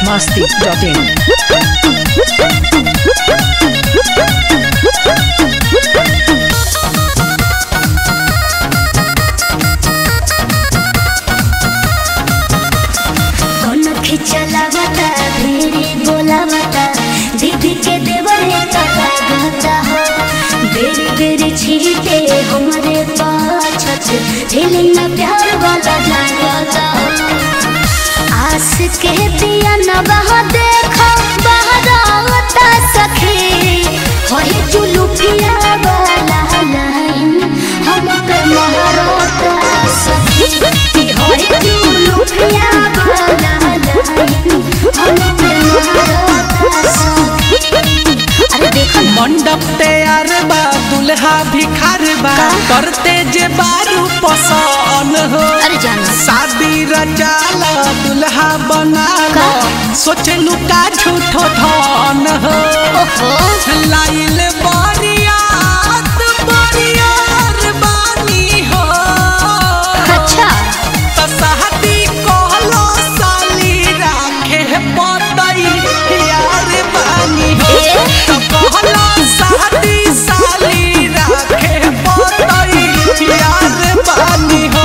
masti.in. कौन खिचलावता भेरी बोलावता दीदी के देवरे कला गाता हो बेरी बेरी छीटे हमारे पाछत झेलिंग में प्यार वाला जागता हो आस के दिया न बहा देखो बहरावता सखी होई जुलुफिया वाला लाइन हम पे महरोता सखी होई जुलुफिया वाला लाइन हम पे महरोता सखी अरे देखो ना मंडप तैयार बा दुल्हा भिखार बा करते जे बारू पसन हो अरे जाना शादी रचाला दुल्हा बनाला सोचलू का झूठो धन हो ओहो लाइल बरियात बरियार बानी हो अच्छा त शादी कहलो साली राखे पतई यार बानी हो ए? त कहलो शादी साली राखे पतई यार बानी हो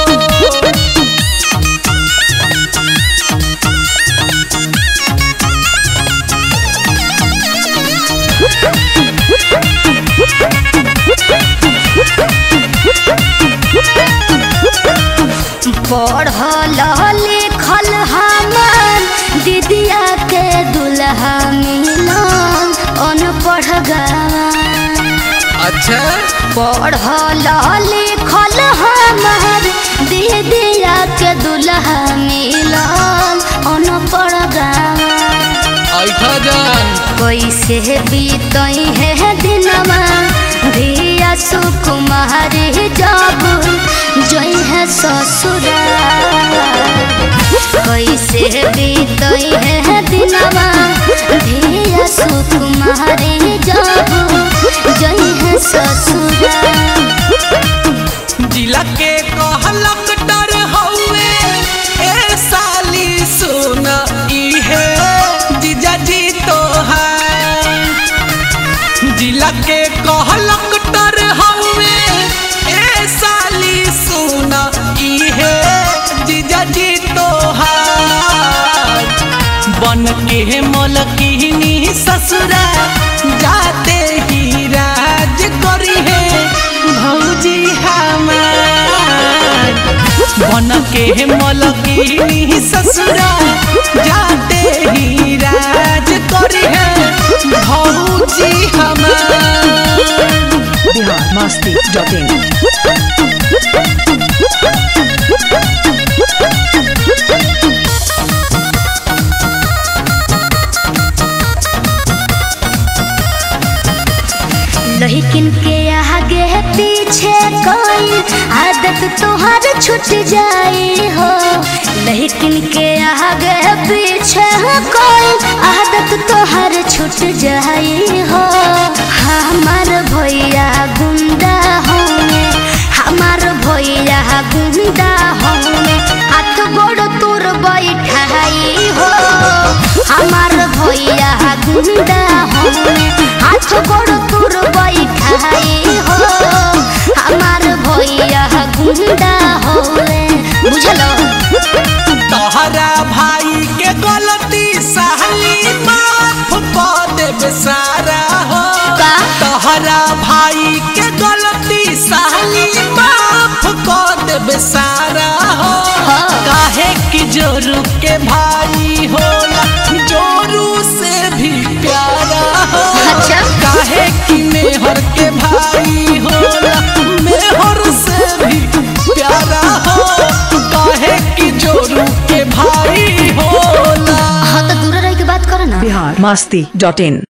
पढ़ल लिखल हमर दीदिया के दुल्हा मिलन अनपढ़ गवा अच्छा पढ़ल लिखल हमर दीदिया के दुल्हा मिलन अनपढ़ गवा ऐठा जान कैसे बीतई है दिनमा धिया सुकुमारी जब जई है ससुरा कैसे बीतई है दिनमा धिया सुकुमारी जब जई है ससुरा जिला के कहलक डर हौवे ए साली सुन इहे जीजाजी तोहार जिला के कहलक डर हौवे ए साली सुन इहे जीजाजी तोहार बन के मलकिनी ससुरा जाते ही राज करी है भौजी हमार बन के मलकिनी ससुरा जाते ही राज करी है भौजी हमार Bihar masti.in. लहिकिन के आगे पीछे कोई आदत तोहर छूट जाई हो लहिकिन के आगे पीछे कोई आदत तोहर छूट जाई हो हमार भैया गुंडा होंगे हमार भैया गुंडा होंगे हाथ गोड़ तोर बैठाई हो हमार भैया गुंडा होंगे हाथ गोड़ तोर बैठाई हो हमार भैया गुंडा होंगे बुझलो तोहरा भाई के गलती सहली माफ कर देबे सारा हो का? तोहरा भाई के गलती सहली माफ कर देबे सारा हो हाँ। काहे कि जोरू के भाई होला जोरू से भी प्यारा हो अच्छा। काहे कि मेहर के भाई होला मेहर से भी प्यारा हो काहे कि जोरू के भाई होला हाँ तो दूर रह के बात करो ना Bihar masti.in.